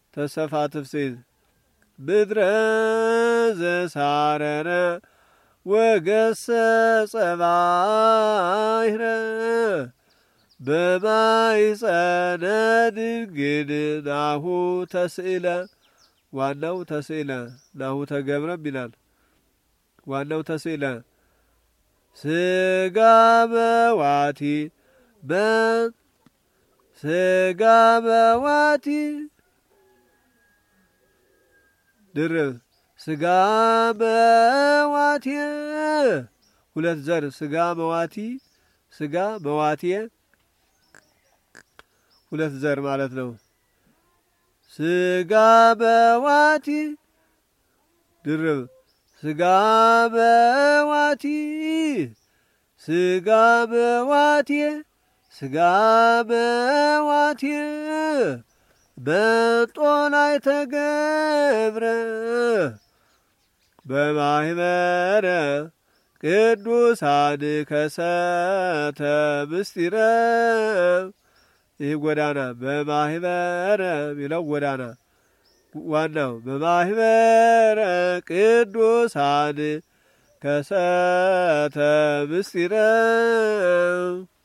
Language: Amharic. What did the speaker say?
ተሰፋ ትፍስት ምድረ ዘሳረረ ወገሰጸ ባሕረ በማይጸነ ድንግል ናሁ ተስእለ ዋናው ተስእለ ናሁ ተገብረም ይላል። ዋናው ተስእለ ስጋ በዋቲ በ ስጋ በዋቲ ድርብ ስጋ በዋቴ ሁለት ዘር ስጋ በዋቲ ስጋ በዋቴ ሁለት ዘር ማለት ነው። ስጋ በዋቲ ድርብ ስጋ በዋቲ ስጋ በዋቴ ስጋ በዋቴ በጦላይ ተገብረ በማህበረ ቅዱሳን ከሰተ ምስጢረ ይህ ጎዳና በማህበረ ሚለው ጎዳና ዋናው በማህበረ ቅዱሳን ከሰተ ምስጢረ